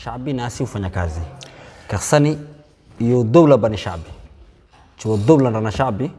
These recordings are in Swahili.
shabi nasi hufanya kazi kaksani iyo dowla bani shabi chuo dowla rana shabi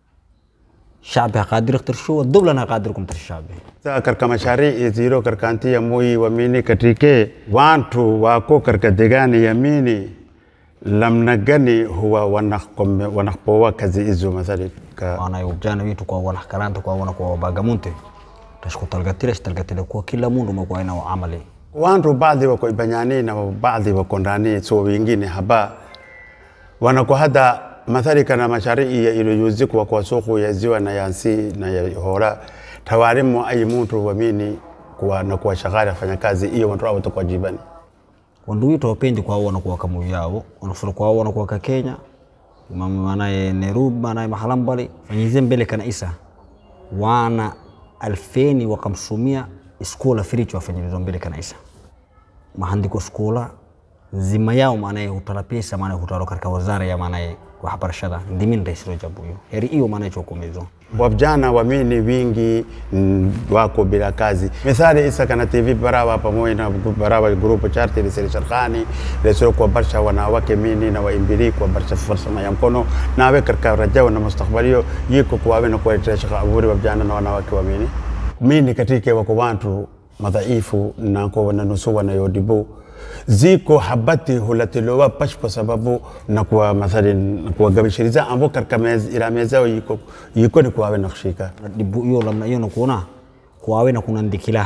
shabi haqadir ikhtirsho dowla na haqadir kum shabi Sasa katika masharii ziro karkanti ya mui wamini katrike wantu wako katika degani yamini lamna gani huwa wanakome- wanapoa kazi hizo mathali ka wana ujana witu kwa wana karanta kwa wana kwa bagamunte tashku talgatile talgatile kwa kila mundu mwa ina amali wantu baadhi wako ibanyani na baadhi wako ndani so wengine haba wanako hada mathali kana masharii ya iliyuziku wa kwa soko ya ziwa na yansi na ya hora tawarimu ayi muntu wamini kuwa na kuwa shagari afanya kazi hiyo wantu hao kwa jibani wandu witu wapendi kwa wana kwa kamu yao wanafura kwa wana kwa ka Kenya mama manaye Nairobi manaye mahalambali fanyize mbele kana isa wana alfeni wa kamsumia iskola firicho wafanyilizo mbele kana isa mahandiko skola nzima yao maanaye hutala pesa maanaye hutalo katika wazara ya maanaye wahabarashada ndimin raisiro jabu hiyo heri hiyo maanaye chokomezo wavijana wamini wingi mm, wako bila kazi mithali isa kana tv barawa pamoja na barawa grupu charti lisiri sharkhani lesiro kwa barsha wanawake mini na waimbili kwa barsha farsama ya mkono nawe katika rajao na mustakbalio yiko kuwawe na kuwaletea shaka aburi wavijana na wanawake wamini mini katike wako wantu madhaifu na kwa wananusu wanayodibu ziko habati hulatilowa pash kwa sababu na kwa mathali na kwa gabishiriza ambo katika mez, ila mezao yiko yiko ni kuwawe na kushika dibu hiyo lamna hiyo nakuona kwawe na kunandikila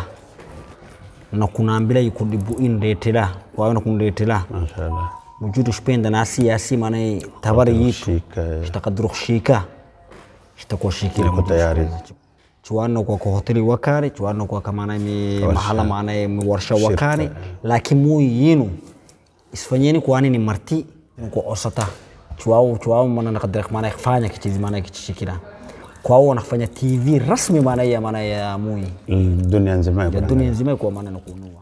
na kunaambila yuko dibu indetela kwawe na kundetela mashallah mujudu shpenda nasi yasi maana tabari yitu Shika. shitakadru khshika shitakuwa shikila Iko tayari. chuano kwa kwa hoteli wakari chuano kwa kama na ni mahala maana ni warsha wakari lakini mu yinu isfanyeni kwani ni marti kwa osata chuao chuao maana nakadrak maana kufanya kichizi maana kichishikila kwao wanafanya TV rasmi maana ya maana ya mui dunia nzima ya iko na- dunia nzima kwa maana nakunua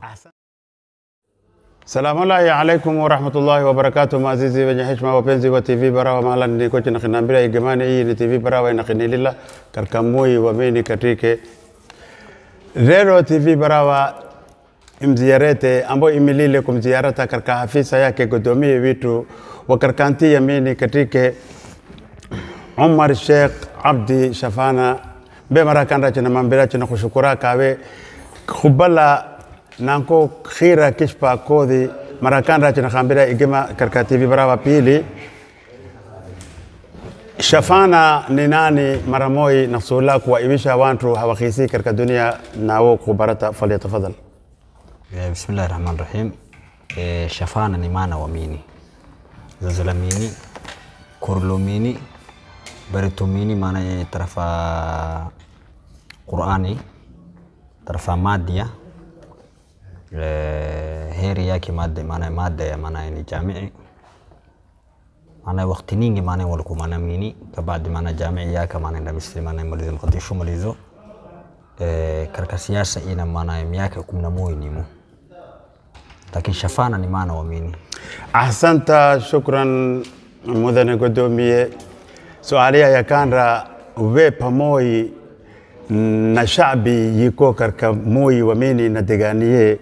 Salamu alaikum warahmatullahi wabarakatuh, maazizi wenye heshima, wapenzi wa TV Barawa, mahala niko chini kinambira igemani, hii ni TV Barawa inakinilila katika mui wamini katike rero TV Barawa imziyarete ambo imilile kumziyarata katika hafisa yake godomie vitu wakarkanti yamini katike Umar Sheikh Abdi Shafana be marakanda china mambira china kushukura kawe khubala nanko khira kishpa kodhi marakanda china khambira igema karka TV Barawa pili Shafana ni nani maramoi nasula kuwaiwisha wantu hawakhisi katika dunia nawo kubarata falyatafadhal Eh, Bismillah rahman rahim. Eh, shafana ni maana wamini, zazalamini, korlomini, baritomini maana ya tarafa Qurani, tarafa madia eh, heri yake mada maana ya mada ya maana ya ni jamii maana wakati ningi maana walikuwa maana mini kabadi maana jamii yake maana nda misli maana malizo mkadisho malizo eh, katika siasa ina maana ya miaka kumi na moja nimo lakini shafana ni maana wamini ahsanta shukran mudane godomiye sualia yakandra we pamoi na shabi yiko karka moi wamini na deganiye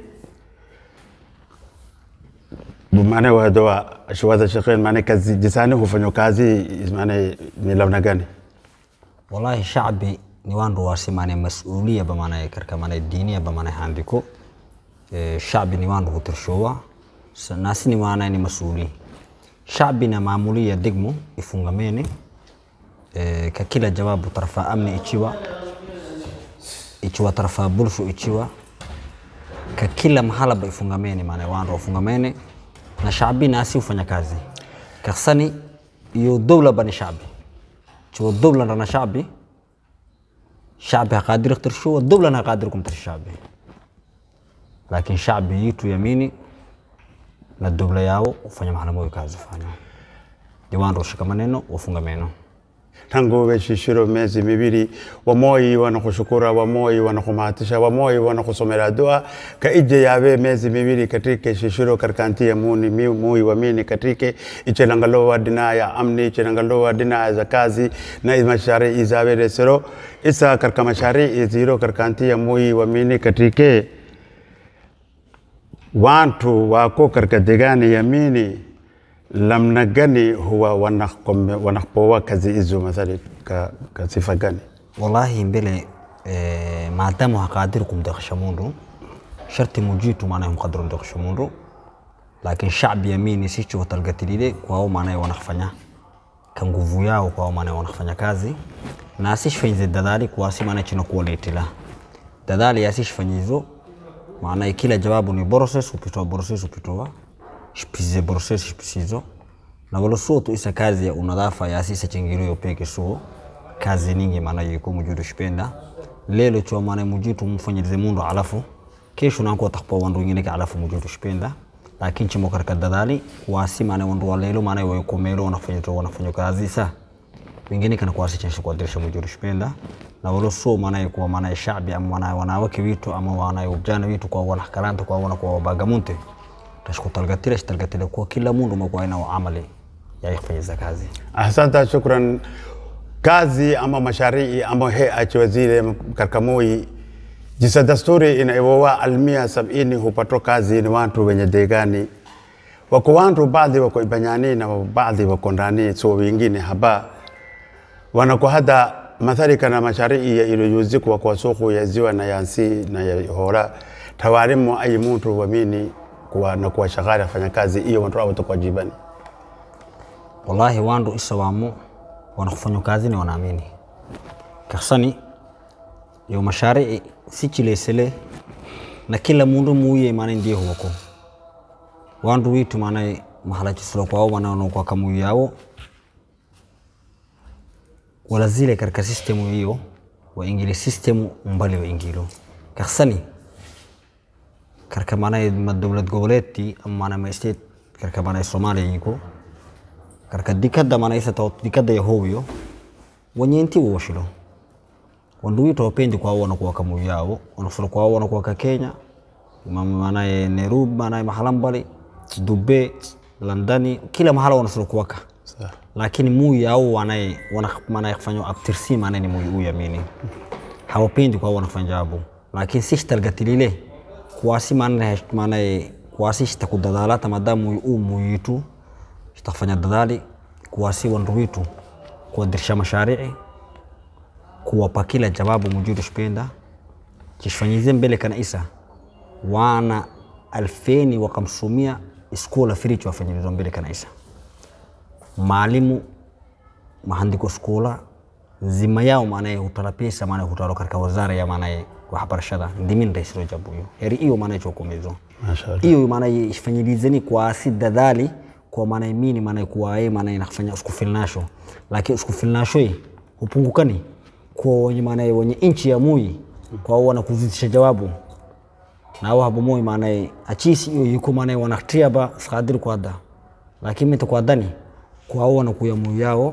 maana wadoa shuwaza shaqeen maana kazi jisani hufanya kazi maana ni lamna gani wallahi shacbi ni wandu wasi maana mas-uuliya ba maana karka maana diniya ba maana handiko eh, shacbi ni wandu hutirshowa Sa- nasi ni maana ni mas-uuli shacbi na maamuliya degmo ifungamene eh, ka kila jawabu tarafa amni ichiwa ichiwa tarafa bulsho ichiwa ka kila mahala ba ifungamene maana wandu wafungamene na shacbi nasi hufanya kazi kaksani iyo dowla bani shacbi شو الدولة لنا شعبي شعبي قادر يختار شو الدولة أنا قادر يختار شعبي لكن شعبي يتو يميني na الدولة yao ufanya mahala moyo kazi fanya diwan roshika maneno wafunga meno tangu weshishiro miezi mibili wamoi wanakushukura wamoi wanakumahatisha wamoi wanakusomera dua kaije yawe miezi mibili katike shishiro karkantia muni mi- mui wamini katike ichelangalowa dina ya amni ichelangalowa dina za kazi na mashari izawe resero isa karka mashari iziro karkantia mui wamini katike watu wako katika degani ya Mini namna gani huwa wanakome- wanapoa kazi hizo mathali ka, ka sifa gani? wallahi mbele eh, maadamu haqadir kumdeqsha mundu sharti mujitu maanaye mqadiru mdeqsha mundu lakini shacbi yamini sicho watalgatilile kwao maanaye wanafanya ka nguvu yao kwao maanaye wanafanya kazi na asishfanyize dadali kuwasi maanaye chino kuwaletila dadali asishfanyizo maanaye kila jawabu ni process upitoa process upitoa shpize process shpisizo na wala suo tu isa kazi ya unadhafa ya asisa chingiro yo peke suo kazi ningi maana yuko mujudu shipenda lelo chwa maana mujitu mfanyilize mundu alafu kesho nanko takpa wandu wengine ka alafu mujudu shipenda lakini chimo karaka dadali kuwasi maana wandu wa lelo maana yuko melo wanafanya tu wanafanya kazi sa wengine kana kuwasi chenshi kwa dirisha mujudu shipenda na wala suo maana yuko maana shabi ama maana wanawake witu ama wana ujana witu kwa wana karanta kwa wana kwa bagamunte tashkutalgatile shtalgatile kwa kila mundu makuwa ina amali ya kufanyiza kazi Asante, shukran. Kazi ama masharii ama he achwazile katika Moi jisa dasturi inaiwowa almia sabini hupatwa kazi ni watu wenye degani wako watu baadhi wako ibanyani na baadhi wako ndani so wengine haba wanako hata mathali kana masharii ya iliyozikwa kwa soko ya ziwa na yansi na ya hora tawarimu ayi mtu wamini kuwa na kuwa shagari afanya kazi hiyo watu hao watakuwa jibani wallahi wandu isa wamo wanakufanya kazi ni wanaamini kaksani yo masharii sichilesele na kila mundu muye maana ndiye huwako wandu witu maana mahala chisilo kwao maana wanakuwa kamuyu yao wala zile katika sistemu hiyo waingile sistemu mbali waingilo kaksani karka maana ma dowlad goboleedtii ama maana ma state karka maana Soomaaliya yiko karka dikada maana isa taw dikada ya hobiyo wanyenti woshilo wandu wito wapendi kwa wana kwa kamu yao wanafura kwa wana kwa ka Kenya mama maana ya Nairobi maana ya mahala mbali Dubai Londoni kila mahala wanafura kwa ka Sawa. lakini muyu yao wanaye wana maana kufanya aptirsi maana ni muyu huyu amini hawapendi kwa wanafanya jambo lakini si shtalgatilile kuwasi maana maana kuwasi shitakudadalata madamu muyu u muyu yitu shitakufanya dadali kuwasi wandu witu kuwadirisha masharii kuwapa kila jawabu mujudu shipenda chishfanyize mbele kana isa wana alfeni wa kamsumia iskola firichi wafanyilizo mbele kana isa maalimu mahandiko skola nzima yao maanaye hutala pesa maanaye hutalo katika wazara ya maanaye waxbarashada ndimin raisiro jabuyo heri iyo maanaye chokomezo Mashallah. iyo maanaye ifanyilizeni kwa si dadali kwa maanaye mini maanaye kuwae maanaye nakufanya uskufilnasho lakini uskufilnasho hii hupungukani kwa wenye maanaye wenye inchi ya mui kwa wao wanakuzidisha jawabu na wao hapo moi maanaye achisi iyo yuko maanaye wanatia ba skadiri kwa da lakini mita kwa dani kwa wao wanakuya mui yao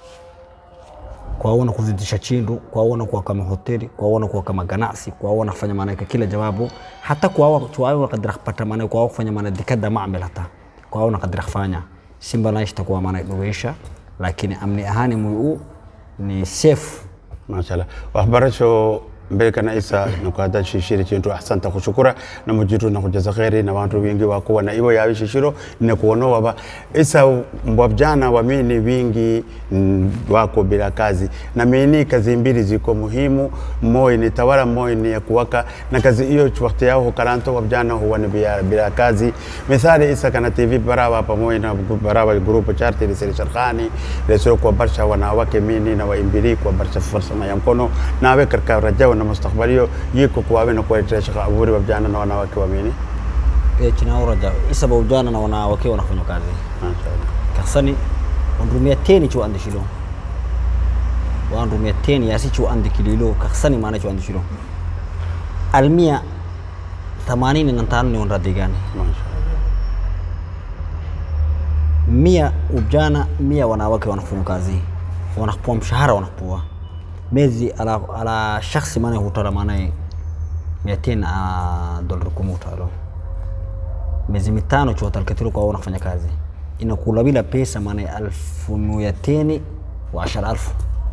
kwa wao wanakuzidisha chindu kwa wao wanakuwa kama hoteli kwa wao wanakuwa kama ganacsi kwa wao wanafanya maana kila jawabu hata kwa wao kwa wao wakadira kupata maana kwa wao kufanya maana dikada maamil hata kwa wao nakadira kufanya simba na itakuwa maana dogesha lakini amni ahani muyu ni safe mashallah waxbarasho mbele kana isa nakuhada shishiri chintu ahsanta kushukura na mujitu na kujaza kheri na wantu wingi wakuwa na iwo yawi shishiro na kuono waba isa mbwabjana wa mini wingi mm, wako bila kazi na mini kazi mbili ziko muhimu moi ni tawala moi ni ya kuwaka na kazi hiyo wakati yao karanto wabjana huwa ni bila, bila kazi mithali isa kana tv barawa pamoja na barawa grupu charti lisiri sharkhani lesiro kwa barsha wanawake mini na waimbili kwa barsha farsama ya mkono nawe katika rajao na mustakbalio yiko kuwawe na kuwaletea shaka aburi wabjana na wanawake wa mini e china uraja isa ba ujana na wanawake wanafanya kazi Mashaallah. kasani wandumia teni chu andishilo wandumia teni yasi chu andikililo kasani maana chu andishilo almia themanini na tano ni wanda digani Mashaallah. mia ujana mia wanawake wanafanya kazi wanapewa mshahara wanapewa mezi ala, ala shakhsi maana hutala maana mia tena dolar kumi hutalo miezi mitano chuotalkatilo kwa wanafanya kazi inakula bila pesa maana alfu mia teni wa ashara alfu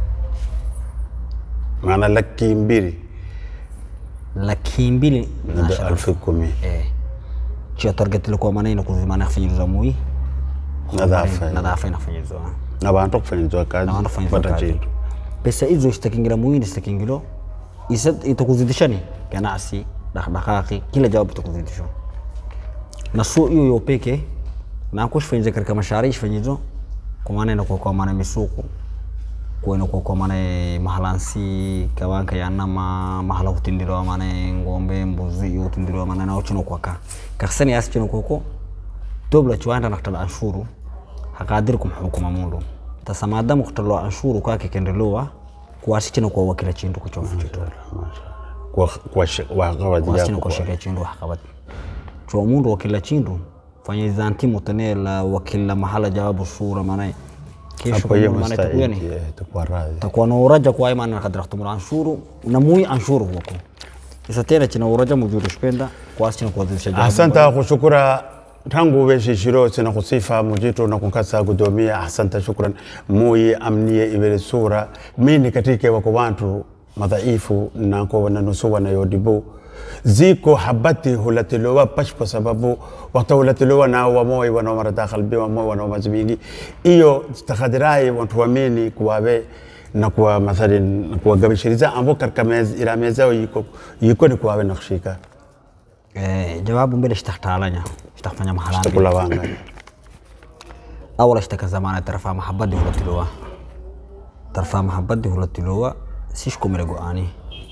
maana laki mbili laki mbili na na ashara alfu kumi eh. chia target ilikuwa maana inakuzimana kufanyizwa mui nadhafa nadhafa inafanyizwa na bantu kufanyizwa kazi na wanafanyizwa pata kazi chintu pesa hizo zitakingira muhindi zitakingiro isa itakuzidishani ganacsi dhaqdhaqaaqi kila jawabu itakuzidisho na sio hiyo hiyo peke na kushfanyiza katika masharii shfanyizo kwa maana inakuwa kwa maana misuku kwa inakuwa kwa maana mahalansi kawanka ya nama mahala kutindirwa maana ngombe mbuzi yo tindirwa maana na uchino kwa ka kaksani asi chino koko dobla chuanda naktal anshuru haqadirkum hukuma mundu tasa maadamu kutalo anshuru kwake kendelowa kuwasi chino kwa wakila chindu kuchofu chito kwa kwa shi- wakawadi kuwasi chino yako kwa kwa shika chindu hakabati chwa mundu wakila chindu fanya zanti mutanela wakila mahala jawabu sura maana kesho hapo hiyo maana tukuyani mustahiki eh, takuwa radhi takuwa na uraja kwa maana kadra tumura anshuru na mui anshuru huko isa tena china uraja mujuru shpenda kuwasi chino kuwazidisha jawabu asanta kushukura tangu weshishiro sina kusifa mujitu na kunkasa kudomia asanta shukran muyi amniye ibere sura mini katike wako wantu madhaifu nako wananusuwa na yodibu ziko habati hulatilowa pash kwa sababu wakati hulatilowa na wamoi wanaomara dakhal bi wamoi wanaomazibingi iyo takadirai wantu wamini kuwabe na kuwa mathalin na kuwa gabishiriza ambo karkamez iramezao yiko yiko ni kuwabe nakshika eh, jawabu mbele shtaktalanya shtakfanya mahalani takula wanga awala ishtaka zamana tarfa mahabadi hulatilowa tarfa mahabadi hulatilowa sishkumire go-ani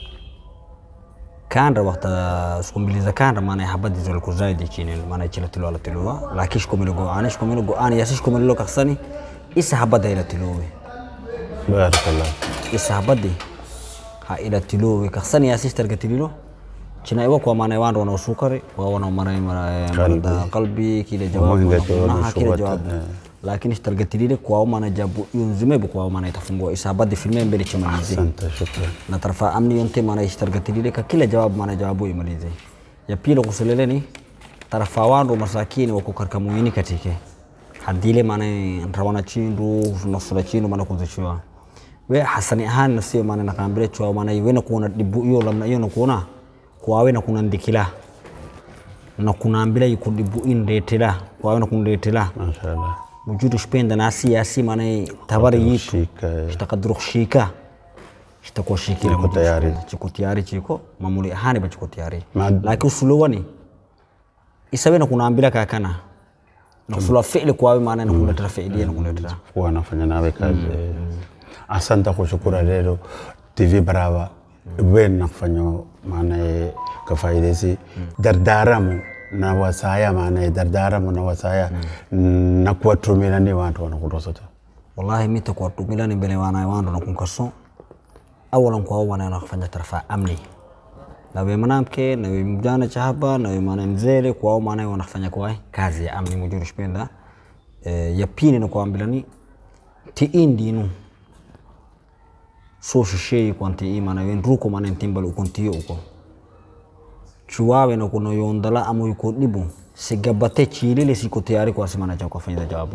kanra wakta skumbiliza kanra maana habadi zolku zaidi chini maana chilatilowa latilowa laki shkumire go-ani shkumire go-ani yasi shkumirilo kaksani isa habada ilatilowe barakallah isa habadi ha ilatilowe kaksani yasi ishtargatililo china iwa kwa maana wando wana usukari kwa wana maana marada qalbi kile jawabu Mwingi wana tu wana kunaha, kile ushubata, jawabu eh. lakini ishtargatilile kwa maana jabu yunzimebu kwa maana itafungua isa habadi filme mbele chimalizi asante shukran na tarfa amni yonte maana ishtargatilile ka kila jawabu maana jawabu imalize ya pili kusuleleni tarfa wando masakini wako karka muini katike hadile maana rawana chindu nasula chindu maana kuzishwa we hasani ahan nasiyo maana nakambire chwa maana iwena kuona dibu iyo lamna iyo nakuona kwawe na kuna ndikila na kunaambila ikudibu indetela kwawe na kundetela mashallah mujudu shpenda nasi yasi maana tabari yitu shika shitakaduru kushika shitakuwa shikila Chiko tayari. chiko tayari chiko mamuli ahani ba chiko tayari Ma- lakini usulowani isawe na kunaambila kakana na kusula fi'li kwawe maana na kuletera fi'li na kuletera kuwa anafanya nawe kazi asante kushukura lero tv baraba wen nakufanya maanaye kafaidesi dardaramu na wasaya maanaye dardaramu na wasaya na kuwatumila ni wantu wanakutosota wallahi mita kwa tumila ni mbele wana wando na kunkaso awalan kwa wana na kufanya tarafa amni na we mwanamke na we mjana cha hapa na we mwana mzee kwa maana wanafanya kwa kazi ya amni mujuru shpenda e, ya pili na kwa ambilani ti indinu so shishei kwa ti imana we nruko maana ntimbal ukontiyo uko chuwawe na kuno yondala amu yuko dibu sigabate chilile siko tayari kwa simana cha kufanya jawabu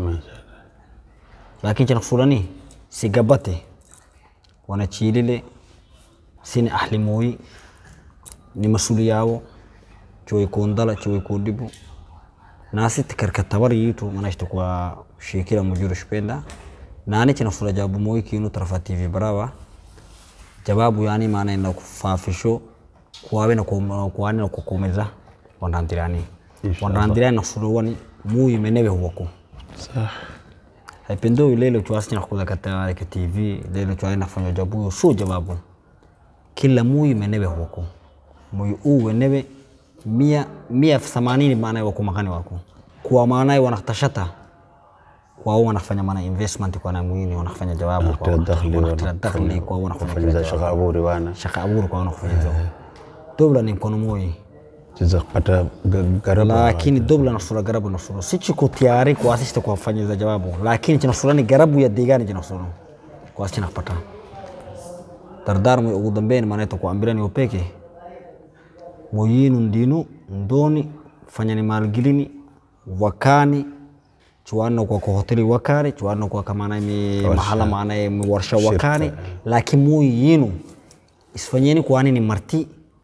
lakini cha kusulani sigabate wanachilile sini ahli moyi ni masuli yawo choy kondala choy kodibu nasi tikarka tabar yitu manashta kwa shekira mujuru shpenda nani china sula jawabu moyi kinu tarafa tv barawa jawabu yani maana ina kufafisho kuwawe na kum- kuwani na kukomeza wandandirani wandandirani nasulowani muyi menewe huwako Sah. haipendo lelo chwasi na kuza kata ka TV lelo chwasi na fanya jabu so jawabu kila muyi menewe huko muyi u wenewe mia mia themanini maana wako makani wako kwa maana wanatashata kwa wao wanafanya maana investment kwa na muini wanafanya jawabu kwa Wanataka dakhli, wanataka wana- dakhli kwa wanafanya kufanya kila za jawabu shakaburi wana shaka aburu kwa wanafanya jawabu dobla ni mkono moyi chiza kupata ga- garaba lakini dobla nasura garabu nasura si chiko tayari kwa asista kwa fanya za jawabu lakini chinasura ni garabu ya digani chinasura kwa asista kupata dardar mu ugu dambeyn maana kwa ambirani opeke moyinu ndinu ndoni fanyani maalgilini wakani chuano kwa kwa hoteli wakani chuano kwa kamana mi mahala maana mi warsha wakani lakini moyinu isfanyeni kwani ni marti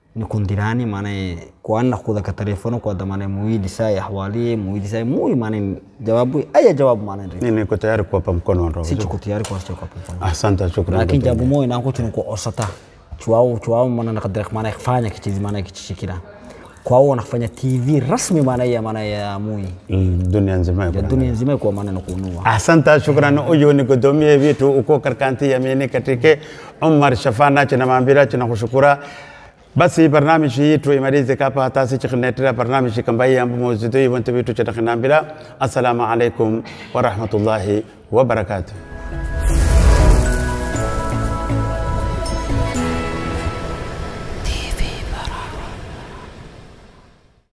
nikundirani maana kuanna kuda ka telefono kwa da maana muidi sai ahwali muidi sai mui maana jawabu aya jawabu maana ndio Mimi niko tayari kuwapa mkono wa roho. si chuko tayari kwa sio kwa pamoja Asante, shukrani. lakini jabu moyo na kuchu ko osata chuao chuao maana nakadira maana kufanya kichizi maana kichishikira kwao wanafanya TV rasmi maana ya maana ya mui Mm, Dunia nzima ya iko na- dunia nzima kwa maana na kunua Asante, shukrani. Huyu ni godomie vitu uko karkanti yamini katike Umar Shafana china maambira china kushukura basi barnamiji yetu imalize kapa hatasi chikinetera barnamiji kambai ambu mozito ibonte vitu china kinambira assalamu alaikum wa rahmatullahi wa barakatuh